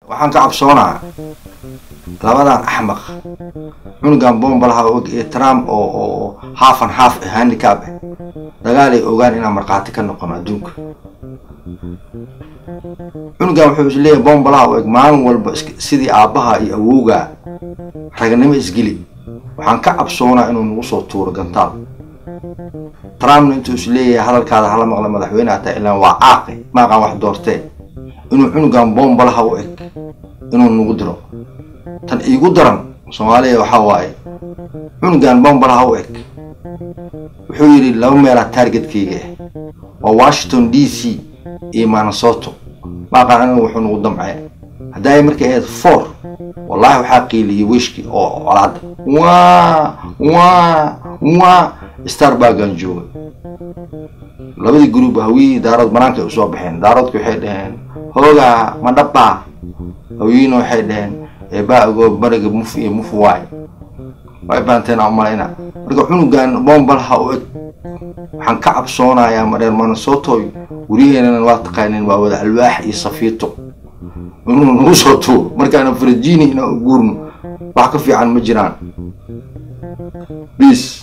waxaan ka cabsoonaa labadan axmaq cunugan bombalaha og iyo trump oo oo half and half handicap ah dagaal ay ogaan inaan markhaati ka noqono adduunka cunugan wuxuu is leeyahay bombalaha u eg maalin walba sidii aabbaha iyo awowga ragnimo isgeli waxaan ka cabsoonaa inuu nagu soo tuuro gantaal trumpna intuu is leeyahay hadalkaada hala maqla madaxweyne ataa ilaan waa caaqi maaqaan wax doortee inuu cunugan bombalaha u eg inuu nagu diro tan iigu daran soomaaliya waxaa waaye cunugan bombalaha u eg wuxuu yidhi laba meelaa taargetkayga ah waa washington d c iyo manasoto maaqaan anigu wuxuu nagu damcee haddaay markay ahayd four wallaahi waxaa qiiliyey weshki oo colaada waa waa waa starbagan jooga labadii gruub hawiyihii daarood banaanka ay usoo baxeen daaroodki waxay dhaheen hoogaa ma dhabbaa hawiyiina waxay dhaheen eebaa ogoo bariga muf iyo muf waay way baanteena umalayna marka cunugan bombalaha u eg waxaan ka cabsoonayaa madheer manasotoy wariyeenana waa taqaaneen waa wada alwaax iyo safiito inuu nagu soo tuuro markaana farajini inaan u guurno wax ka fiican ma jiraan bis